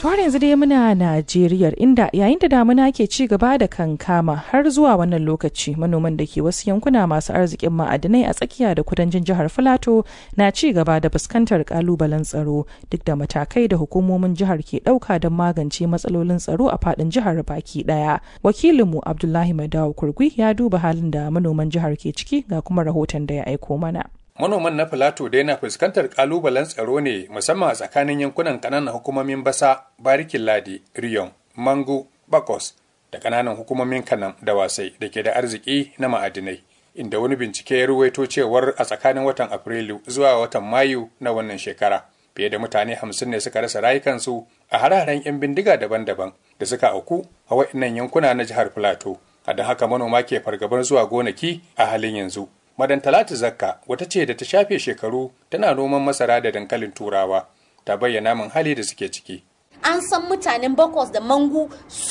har yanzu dai muna Najeriya inda yayin da damuna ke ci gaba da kankama har zuwa wannan lokaci manoman da ke wasu yankuna masu arzikin ma'adinai a tsakiya da kudancin jihar Filato na ci gaba da fuskantar kalubalen tsaro duk da matakai da hukumomin jihar ke ɗauka don magance matsalolin tsaro a faɗin jihar baki ɗaya. Wakilinmu Abdullahi Madawu Kurgui ya duba halin da manoman jihar ke ciki ga kuma rahoton da ya aiko mana. Manoman na Filato dai na fuskantar kalubalen tsaro ne musamman a tsakanin yankunan kananan hukumomin Basa, Barikin Ladi, Riyon, Mangu, Bakos da kananan hukumomin Kanam da Wasai da ke da arziki na ma'adinai. Inda wani bincike ya ruwaito cewar a tsakanin watan Afrilu zuwa watan Mayu na wannan shekara. Fiye da mutane hamsin ne suka rasa rayukansu a hararen 'yan bindiga daban-daban da suka auku a waɗannan yankuna na jihar Filato. A don haka manoma ke fargabar zuwa gonaki a halin yanzu. Madan Talatu Zakka wata ce da ta shafe shekaru tana noman masara da dankalin turawa ta bayyana min hali da suke ciki. An san mutanen Bakos da Mangu